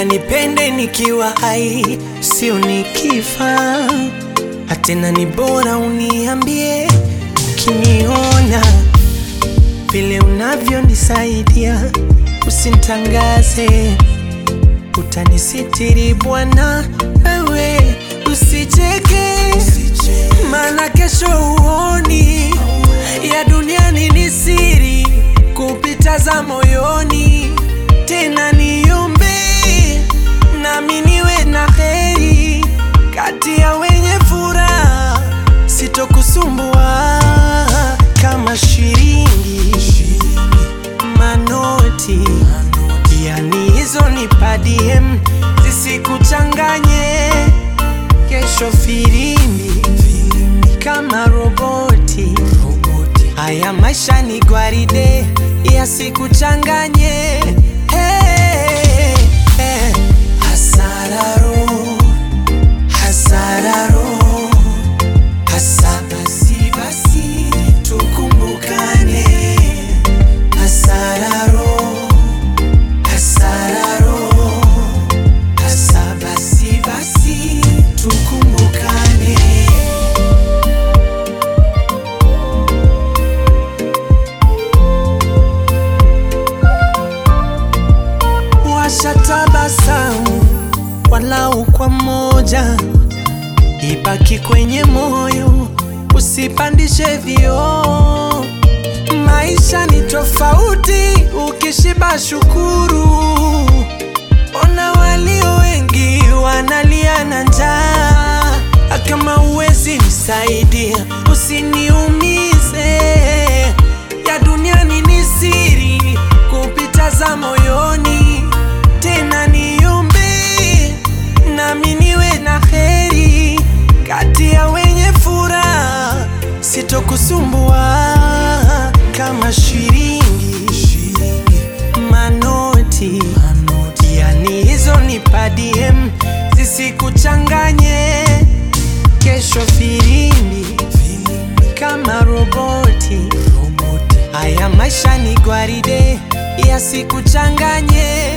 Bora nipende nikiwa hai, sio nikifa. Hatena ni bora uniambie ukiniona vile unavyonisaidia, usintangaze, utanisitiri Bwana, wewe usicheke, maana kesho uoni ya duniani ni siri kupita za moyoni. Tena niombe nami niwe na heri kati ya wenye furaha, sitokusumbua kama shilingi manoti, yani hizo ni padiem zisikuchanganye. Kesho filimbi kama roboti, haya maisha ni gwaride yasikuchanganye. Hey, hey. Hasararo, hasararo, hasa basi basi tukumbukane. Hasararo, hasararo, hasa basi basi tukumbukane. Washatabasamu walau kwa moja, ibaki kwenye moyo, usipandishe vioo. Maisha ni tofauti, ukishiba shukuru. Ona walio wengi wanalia na njaa, kama uwezi nisaidia, usiniumize. Ya duniani ni siri kupita za moyoni, tena niombe nami niwe na heri kati ya wenye furaha, sitokusumbua kama shilingi manoti, yani hizo ni padiem zisikuchanganye. Kesho filimbi kama roboti, haya maisha ni gwaride yasikuchanganye.